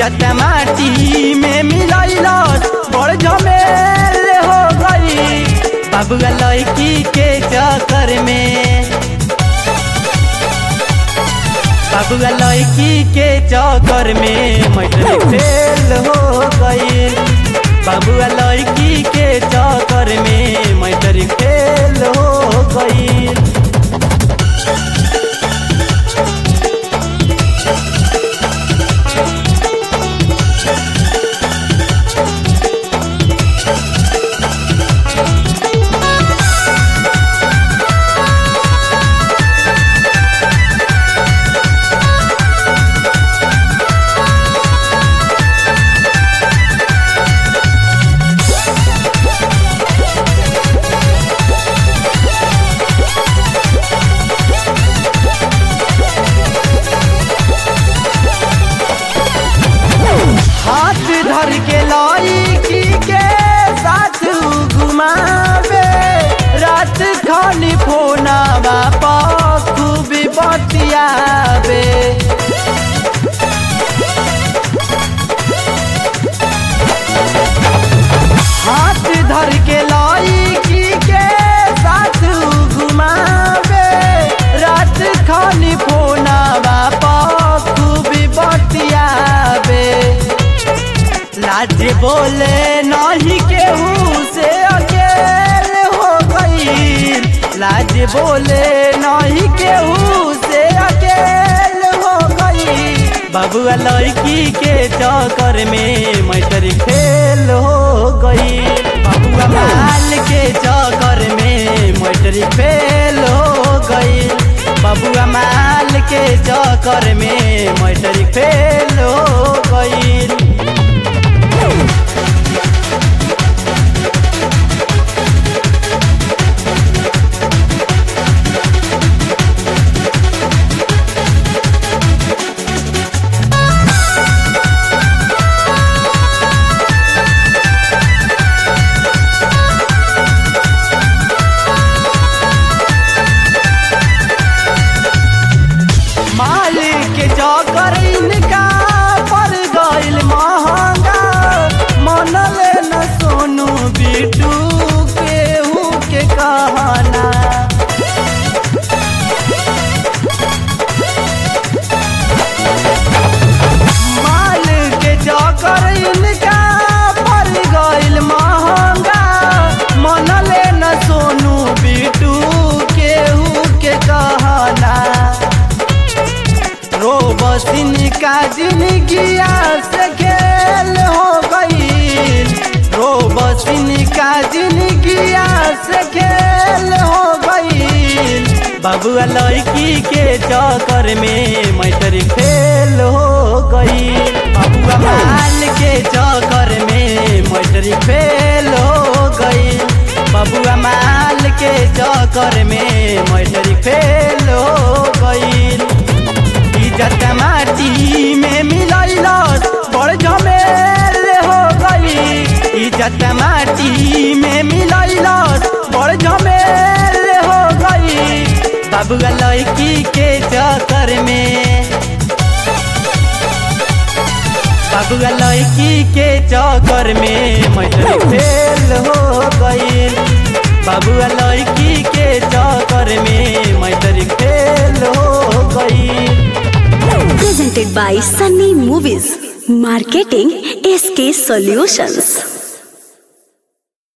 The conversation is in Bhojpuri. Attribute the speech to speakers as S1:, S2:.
S1: इज्जत माटी में मिलैलस बड़ झमेल हो गई बाबुआ लड़की के चक्कर में बाबुआ लड़की के चक्कर में मैट्रिक फेल हो गई बाबुआ लड़की के चक्कर में मैट्रिक फेल हो गई हाथ धर के लड़की के साथ घुमावे रात खानी फोनावा पर खूब बतियावे हाथ धर के लड़की के साथ घुमावे रात खानी फोनावा पर खूब बतियावे लाज बोले नहीं केहू से अकेले हो गई लाज बोले नहीं केहू से अकेले हो गई बाबुआ लड़की के चक्कर में मैटर फेल हो गई बाबुआ माल के चक्कर में मैटर फेल हो गई बाबुआ माल के चक्कर में मैटर फेल हो गई मालिक के चौकर इनका पर गइल महंगा मनल न सोनू बिटू केहू के कहना मालिक के चौकर इनका पर गइल महंगा मनल न सोनू बिटू केहू के कहना रोबसिन का जिंदगिया से खेल हो गई रोबसिन का जिंदगिया से खेल हो गई बाबुआ लड़की के चक्कर में मैटर फेल हो गई बाबुआ माल के चक्कर में मैटर फेल हो गई बबुआ माल के चक्कर में मैटर फेल हो गई इज्जत माटी में मिलैलस बड़ झमेल हो गई इज्जत माटी में मिलैलस बड़ झमेल हो गई बाबुआ लड़की के चक्कर में बाबुआ लड़की के चक्कर में मैट्रिक फेल हो गई बाबुआ लड़की के चक्कर में मैट्रिक फेल हो गई
S2: presented by Sunny Movies. Marketing SK Solutions.